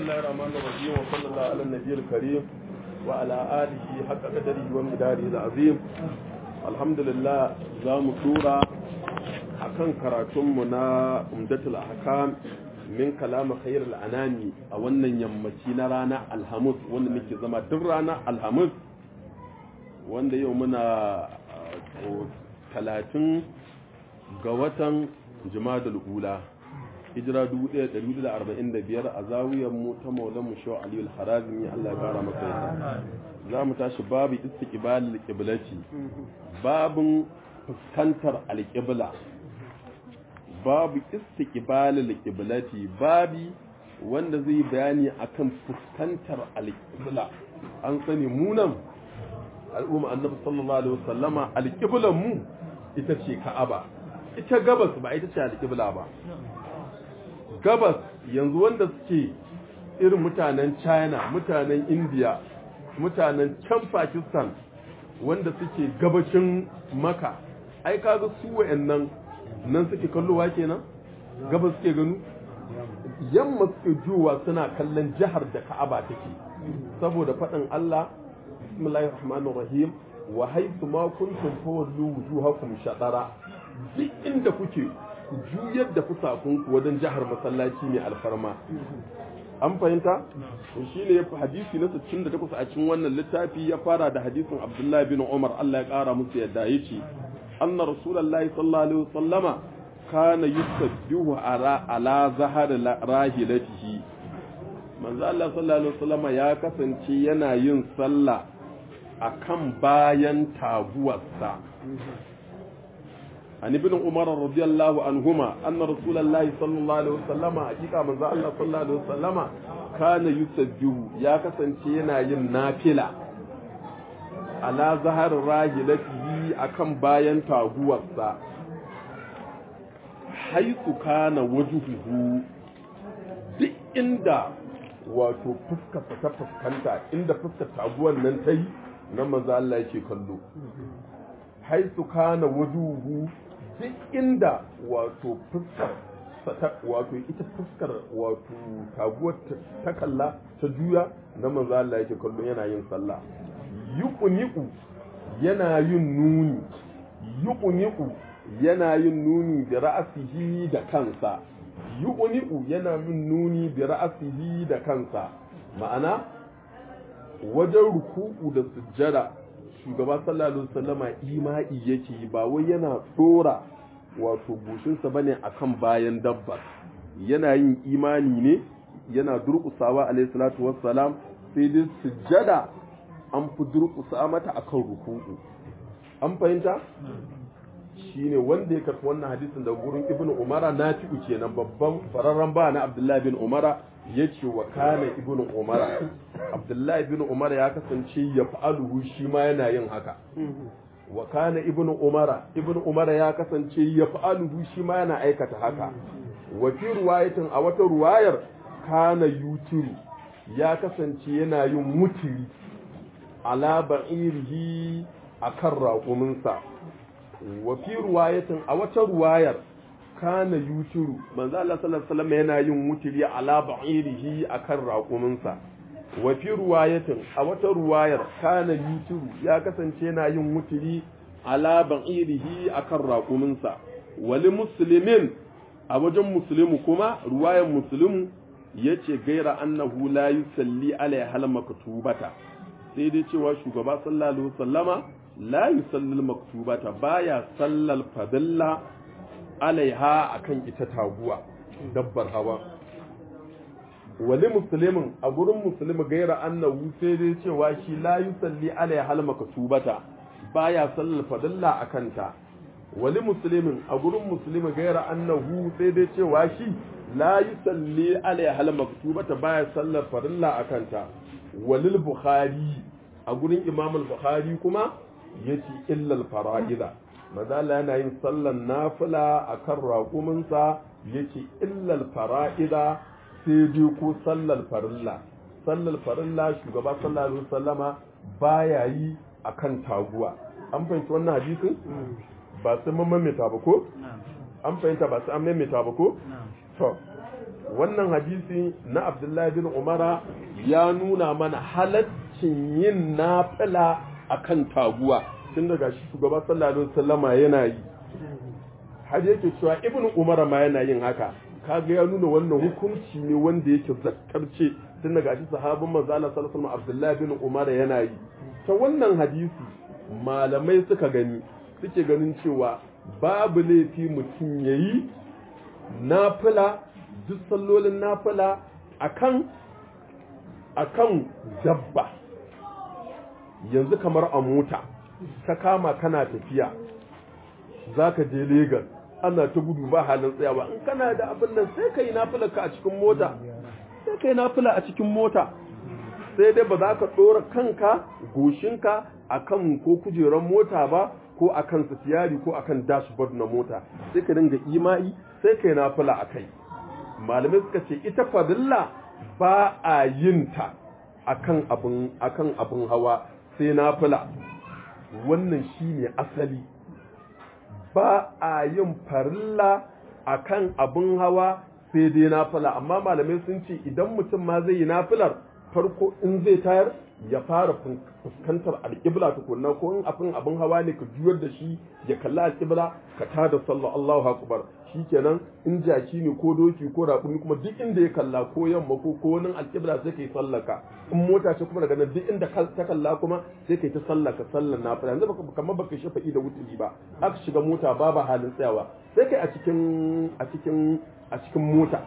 الله الرحمن الرحيم وصلى الله على النبي الكريم وعلى آله حق قدره ومقداره العظيم الحمد لله زام سورة akan karatunmu na umdatul ahkam min kalama khair al'anami a wannan yammaci na rana alhamis wanda muke zama duk rana alhamis wanda yau muna talatin ga watan jimadul ula hijira 1445 a zawiyar mu ta maulan mu shaw aliyu al-harazimi Allah ya kara masa yadda za mu tashi babu istiqbalil qiblati babun fuskantar alqibla babu istiqbalil qiblati babi wanda zai bayani akan fuskantar alqibla an sani munan al'umma annabi sallallahu alaihi wasallama alqiblan mu ita ce ka'aba ita gabas ba ita ce alqibla ba gabas yanzu wanda suke irin mutanen china mutanen india mutanen can pakistan wanda suke gabashin maka ai kaga su wayannan nan suke kallowa kenan gabas suke ganu yamma suke juwa suna kallon jihar da ka'aba take saboda faɗin Allah bismillahir rahmanir rahim wa haythu ma kuntum fawallu wujuhakum shatara duk inda kuke ku juyar da fusakunku wajen jihar masallaci mai alfarma an fahimta to shine ya fi hadisi na 68 a cikin wannan littafi ya fara da hadisin Abdullah bin Umar Allah ya kara musu yadda yace anna rasulullahi sallallahu alaihi wasallama kana yusabbihu ala ala zahar rahilatihi manzo Allah sallallahu alaihi wasallama ya kasance yana yin sallah akan bayan taguwarsa عن ابن عمر رضي الله عنهما أن رسول الله صلى الله عليه وسلم حقيقة من الله صلى الله عليه وسلم كان يسجه يا كسنتينا ينافلة على ظهر راجلته أكم باين تاغوة حيث كان وجهه duk inda wato fuskarsa ta fuskanta inda fuskar taguwan nan ta yi nan maza Allah yake kallo haisu kana wajuhu duk inda wato fuskar wato ita fuskar wato taguwar ta kalla ta juya na manzo Allah yake kallo yana yin sallah yuqniqu yana yin nuni yuqniqu yana yin nuni da ra'asihi da kansa yuqniqu yana yin nuni da ra'asihi da kansa ma'ana wajen ruku'u da sujjada shugaba sallallahu alaihi wasallama ima'i yake ba wai yana dora wato goshinsa bane akan bayan dabbar yana yin imani ne yana durƙusawa alaihi salatu wassalam sai dai sujjada an fi durƙusa mata akan ruku'u an fahimta shine wanda ya karɓi wannan hadisin da gurin ibnu umara nafi'u kenan babban fararren ba na abdullahi bin umara ya ce wa kana ibnu umara abdullahi ibn umar ya kasance ya fa'aluhu shi ma yana yin haka wa kana ibnu umara ibnu umara ya kasance ya fa'aluhu shi ma yana aikata haka wa fi ruwayatin a wata ruwayar kana yutiru ya kasance yana yin mutiri ala ba'irihi akan raƙuminsa wa fi ruwayatin a wata ruwayar kana yutiru manzo Allah sallallahu alaihi wasallam yana yin mutiri ala ba'irihi akan raƙuminsa wa fi ruwayatin a wata ruwayar kana yutiru ya kasance yana yin mutiri ala ba'irihi akan raƙuminsa wali muslimin a wajen muslimu kuma ruwayan muslimu yace gaira annahu la yusalli alaiha hal maktubata sai dai cewa shugaba sallallahu alaihi wasallama la yusalli maktubata baya sallal fadilla alaiha akan ita taguwa dabbar hawa wali musulmin a gurin musulmi gaira annahu sai dai cewa shi la yusalli alaiha hal maktubata baya sallal fadilla akanta wali musulmin a gurin musulmi gaira annahu sai dai cewa shi la yusalli alaiha hal maktubata baya sallar farilla akanta walil bukhari a gurin imam al-bukhari kuma yace illal fara'ida mazala yana yin sallan nafila akan raƙuminsa yace illal fara'ida sai dai ko sallar farilla sallar farilla shugaba sallallahu alaihi wasallama baya yi akan taguwa an fahimci wannan hadisin ba sai mun maimaita ba ko an fahimta ba sai an maimaita ba ko to wannan hadisi na abdullahi bin umara ya nuna mana halaccin yin nafila akan taguwa tun daga shi shugaba sallallahu alaihi wasallama yana yi har yake cewa ibnu umara ma yana yin haka kaga ya nuna wannan hukunci ne wanda yake zakkarce tun daga shi sahabin manzo Allah sallallahu alaihi wasallam abdullahi bin umara yana yi ta wannan hadisi malamai suka gani suke ganin cewa babu laifi mutum yayi nafila duk sallolin nafila akan akan dabba yanzu kamar a mota ka kama kana tafiya zaka je Lagos ana ta gudu ba halin tsayawa in kana da abin nan sai kai nafila ka a cikin mota sai kai nafila a cikin mota sai dai ba za ka ɗora kanka goshinka akan ko kujerar mota ba ko akan sitiyari ko akan dashboard na mota sai ka dinga imai sai kai nafila a kai malamai suka ce ita fadilla ba a yin ta akan abin akan abin hawa sai nafila wannan shine asali ba a yin farilla akan abin hawa sai dai nafila amma malamai sun ce idan mutum ma zai yi nafilar farko in zai tayar ya fara fuskantar alƙibla tukunna ko in abin abin hawa ne ka juyar da shi ya kalli alƙibla ka tada sallah Allahu akbar shikenan in jaki ne ko doki ko raƙumi kuma duk inda ya kalla ko yamma ko ko wani alƙibla sai kai sallaka in mota ce kuma daga nan duk inda ta kalla kuma sai kai ta sallaka sallan nafila yanzu baka kamar baka shafa'i da wuturi ba aka shiga mota babu halin tsayawa sai kai a cikin a cikin a cikin mota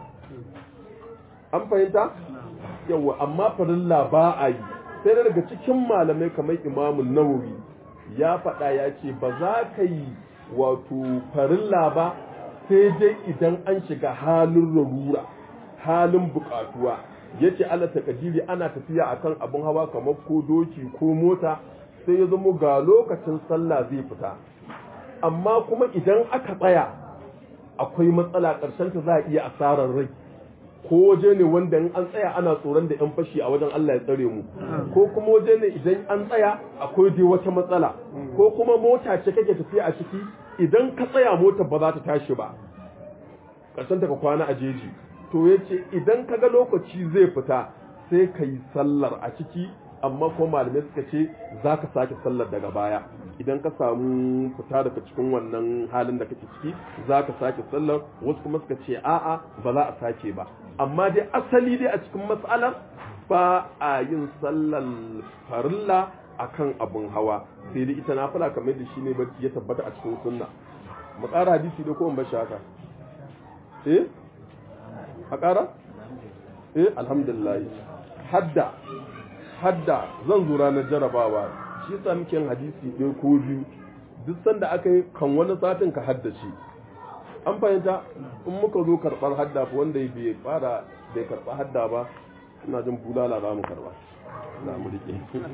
an fahimta yawa amma farilla ba a yi sai daga cikin malamai kamar imamun nawawi ya faɗa ya ce ba za ka yi wato farilla ba sai dai idan an shiga halin rarura halin buƙatuwa ya ce ala takadiri ana tafiya akan abin hawa kamar ko doki ko mota sai ya zama ga lokacin sallah zai fita amma kuma idan aka tsaya akwai matsala ƙarshen ta za a iya asarar rai ko waje ne wanda in an tsaya ana tsoron da yan fashi a wajen Allah ya tsare mu ko kuma waje ne idan an tsaya akwai dai wata matsala ko kuma mota ce kake tafiya a ciki idan ka tsaya mota ba za ta tashi ba ƙarshen ka kwana a jeji to yace idan ka ga lokaci zai fita sai ka yi sallar a ciki amma ko malamai suka ce za ka sake sallar daga baya idan ka samu fita daga cikin wannan halin da kake ciki za ka sake sallar wasu kuma suka ce a'a ba za a sake ba amma dai asali dai a cikin matsalar ba a yin sallar farilla akan abun hawa sai dai ita nafila kamar da shi ne barci ya tabbata a cikin sunna mu ƙara hadisi da kowane bashi haka eh a ƙara eh alhamdulillah hadda hadda zan zo ranar jarabawa shi yasa muke yin hadisi ɗaya ko biyu duk sanda aka yi kan wani satin ka haddace an fahimta in muka zo karɓar hadda fa wanda bai fara bai karɓa hadda ba ina jin bulala za mu karɓa za mu rike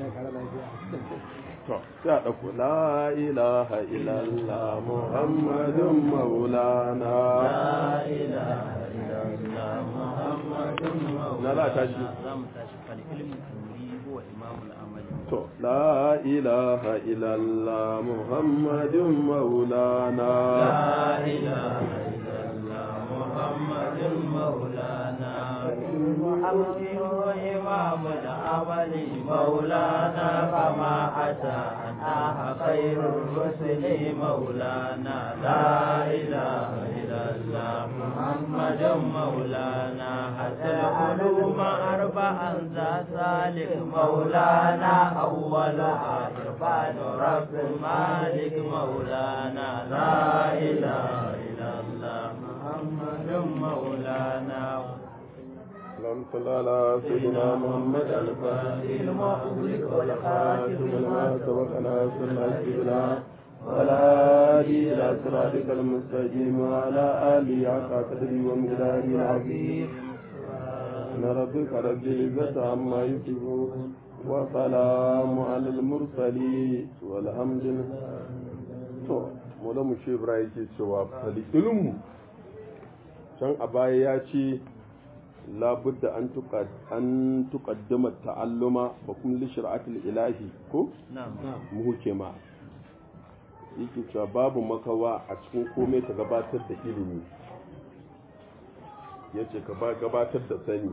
to sai a ɗauko la ilaha illallah muhammadun maulana la ilaha illallah muhammadun maulana na za a tashi za mu tashi fal ilmu turi huwa imamul amali to la ilaha illallah muhammadun maulana la ilaha illallah muhammadun maulana محمد إمام العمل مولانا كما أتى أناه خير الرسل مولانا لا إله إلا الله محمد مولانا حتى العلوم أربعا ذا سالك مولانا أولها إرفان رب مالك مولانا لا إله إلا الله محمد مولانا اللهم صل على سيدنا محمد الفاتح لما أغلق والخاتم لما سبق ناصر الأسئلة ولا هادي إلى صراطك المستقيم وعلى آله حق قدره ومقداره العظيم إن ربك رب العزة عما يصفون وسلام على المرسلين والحمد لله to mu shi Ibrahim ke cewa fali ilmu can a baya ya ce labudda an tuka an tuqaddama ta'alluma wa kun li shir'atil ilahi ko نعم mu huke ma yake cewa babu makawa a cikin komai ta gabatar da ilimi ya ce ka gabatar da sani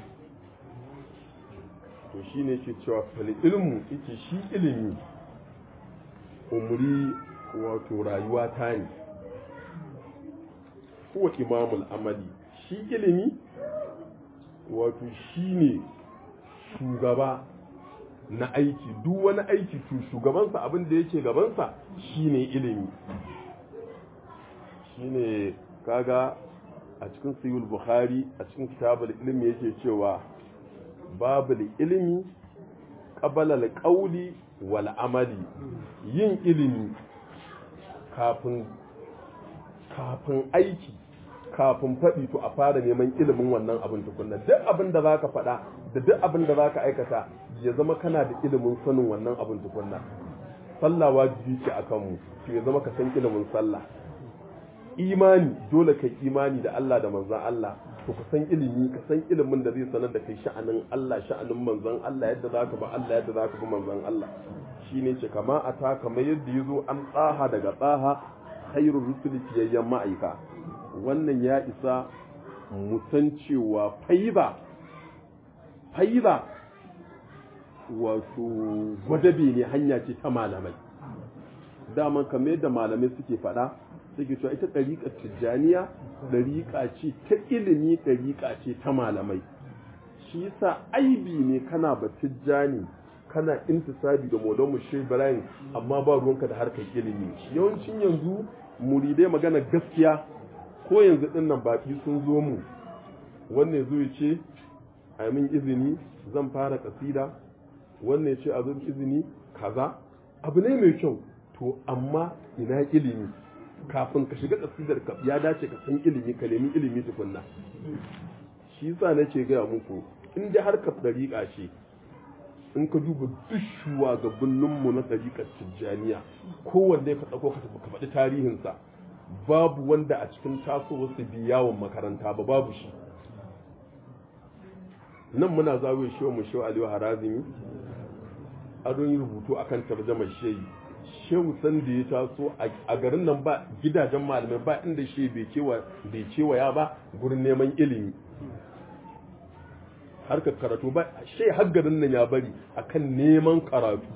to shi ne ke cewa fal ilmu ita shi ilimi umri wato rayuwa ta ne kuwa imamul amali shi ilimi wato shi ne shugaba na aiki duk wani aiki to shugabansa abin da yake gabansa shine ilimi shine kaga a cikin sayyul bukhari a cikin kitabul ilmi yake cewa babul ilmi qabala al-qawli wal amali yin ilimi kafin kafin aiki kafin faɗi to a fara neman ilimin wannan abin tukunna duk abin da zaka faɗa da duk abin da zaka aikata ya zama kana da ilimin sanin wannan abin tukunna sallah wajibi ce akan mu to ya zama ka san ilimin sallah imani dole kai imani da Allah da manzon Allah to ka san ilimi ka san ilimin da zai sanar da kai sha'anin Allah sha'anin manzon Allah yadda zaka ba Allah yadda zaka bi manzon Allah shine ce kama ata kamar yadda yazo an tsaha daga tsaha khairur rusuli fiyayyan ma'aika wannan ya isa mu san cewa faiba faiba wato gwadabe ne hanya ce ta malamai daman kamar yadda malamai suke faɗa suke cewa ita ɗariƙar tijjaniya ɗariƙa ce ta ilimi ɗariƙa ce ta malamai shi yasa aibi ne kana ba tijjani kana intisabi da molon mu shi ibrahim amma ba ruwanka da harkar ilimi yawancin yanzu muridai magana gaskiya ko yanzu ɗin nan baƙi sun zo mu wannan zo ya ce a min izini zan fara kasida wannan ya ce a zo izini kaza abu ne mai kyau to amma ina ilimi kafin ka shiga kasidar ka ya dace ka san ilimi ka nemi ilimi tukunna shi yasa nace gaya muku in dai harkar dariƙa ce in ka duba duk shugabannin mu na dariƙar tijjaniya kowanne ka tsako ka ka faɗi tarihinsa babu wanda a cikin tasowar su bi yawon makaranta ba babu shi nan muna zawo shi mu shi Aliyu Harazimi an yi rubutu akan tarjamar shehi shehu san da ya taso a garin nan ba gidajen malamai ba inda shi bai kewaya ba gurin neman ilimi harkar karatu ba shi har garin nan ya bari akan neman karatu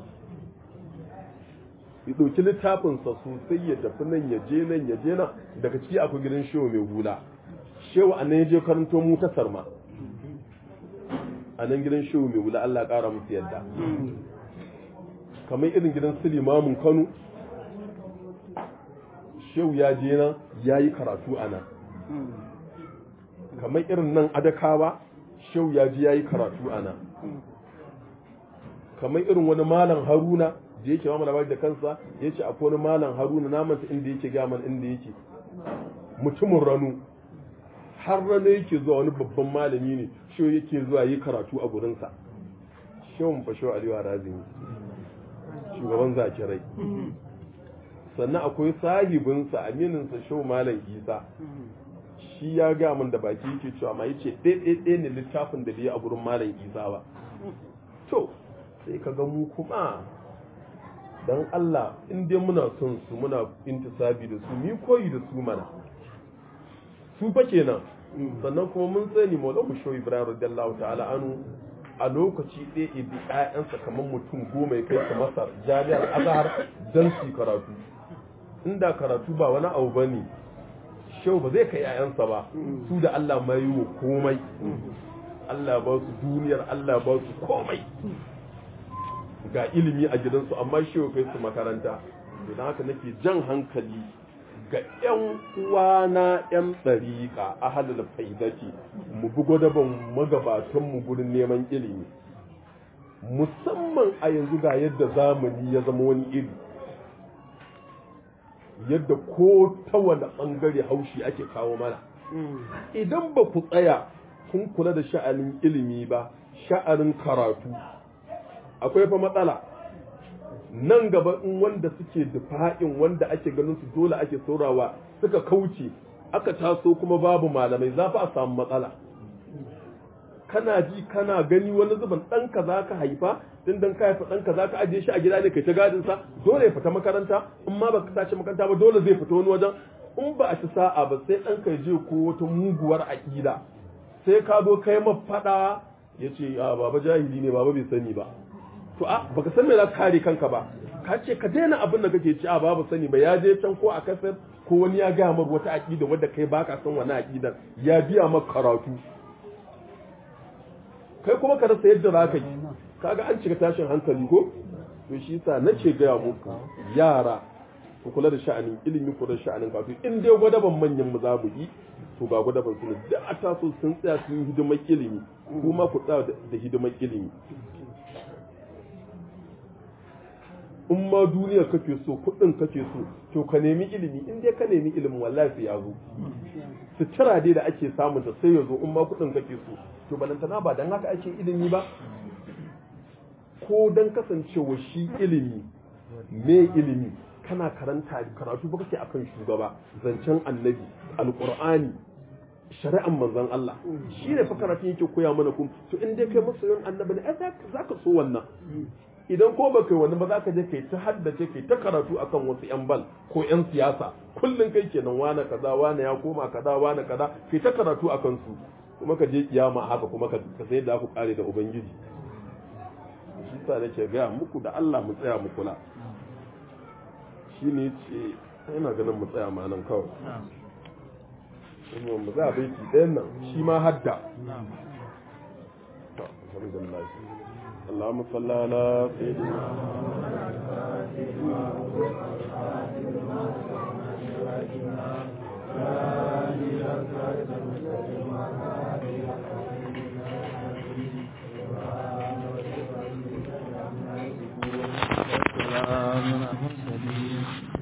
ya ɗauki littafinsa sosai ya tafi nan ya je nan ya je nan daga ciki akwai gidan shehu mai hula shehu a nan ya je karanto mu ta sarma a nan gidan shehu mai hula Allah ƙara musu yadda kamar irin gidan su limamin kano shehu ya je nan ya yi karatu a nan kamar irin nan adakawa shehu ya je ya yi karatu a nan kamar irin wani malam haruna da yake mamala labari da kansa ya ce akwai wani malam haruna namanta inda yake gaman inda yake mutumin ranu har rana yake zuwa wani babban malami ne shehu yake zuwa yi karatu a gurinsa shehun fashewa aliyu razini shugaban zakirai sannan akwai sahibinsa amininsa shau malam isa shi ya ga min da baki yake cewa ma yace ɗaya ne littafin da bai a gurin malam isa ba to sai ka ga mu kuma dan Allah in dai muna son su muna intisabi da su mi koyi da su mana su fa kenan sannan kuma mun sani maulamu shau ibrahim radiyallahu ta'ala anu a lokaci ɗaya ibi ‘ya'yansa kamar mutum goma ya kai su masar jami'ar azahar don su karatu inda karatu ba wani abu ba ne shau ba zai kai ‘ya'yansa ba su da Allah mai yi wa komai Allah ba su duniyar Allah ba su komai ga ilimi a gidansu amma shau kai su makaranta don haka nake jan hankali ga ‘yan uwana ‘yan ɗariƙa a halal faidati mu bi gwadaban magabatanmu gurin neman ilimi musamman a yanzu ga yadda zamani ya zama wani iri yadda ko ta wani ɓangare haushi ake kawo mana idan ba ku tsaya kun kula da sha'anin ilimi ba sha'anin karatu akwai fa matsala nan gaba in wanda suke dufa'in wanda ake ganin su dole ake saurawa suka kauce aka taso kuma babu malamai za fa a samu matsala kana ji kana gani wani zuban ɗanka za ka haifa din dan ka haifa ɗanka za ka ajiye shi a gida ne kai ta gadin sa dole ya fita makaranta in ma baka sace makaranta ba dole zai fita wani wajen in ba a ci sa'a ba sai ɗanka ya je ko wata muguwar aƙida sai ka zo kai mafaɗa ya ce a baba jahili ne baba bai sani ba to a baka san me za ka kare kanka ba ka ce ka daina abin da kake ci a baba sani ba ya je can ko a kasar ko wani ya gaya mar wata aƙida wadda kai baka san wani aƙidar ya biya maka karatu kai kuma ka rasa yadda za ka yi kaga an cika tashin hankali ko to shi yasa nace gaya muku yara ku kula da sha'anin ilimi ku da sha'anin kafi in dai gwadaban manyan mu za mu yi to ga gwadaban su ne da a taso sun tsaya sun yi hidimar ilimi kuma ku tsaya da hidimar ilimi in ma duniya kake so kuɗin kake so to ka nemi ilimi in dai ka nemi ilimin wallahi sai ya zo sutura dai da ake samun ta sai ya zo in ma kuɗin kake so to balantana ba dan haka ake ilimi ba ko dan kasancewa shi ilimi me ilimi kana karanta karatu ba kake akan shugaba zancen annabi alqur'ani shari'an manzon Allah shi ne fa karatu yake koya mana kun to in dai kai masoyin annabi ne za ka so wannan idan ko baka yi wani ba za ka je kai ta haddace kai ta karatu akan wasu yan bal ko yan siyasa kullum kai kenan wane kaza wane ya koma kaza wane kaza kai ta karatu akan su kuma ka je kiyama haka kuma ka sai da ku kare da ubangiji shi sa nake ga muku da Allah mu tsaya mu kula shine ce ina ganin mu tsaya ma nan kawai kuma mu za baiti ɗayan nan shi ma hadda alhamdulillah اللهم صل على سيدنا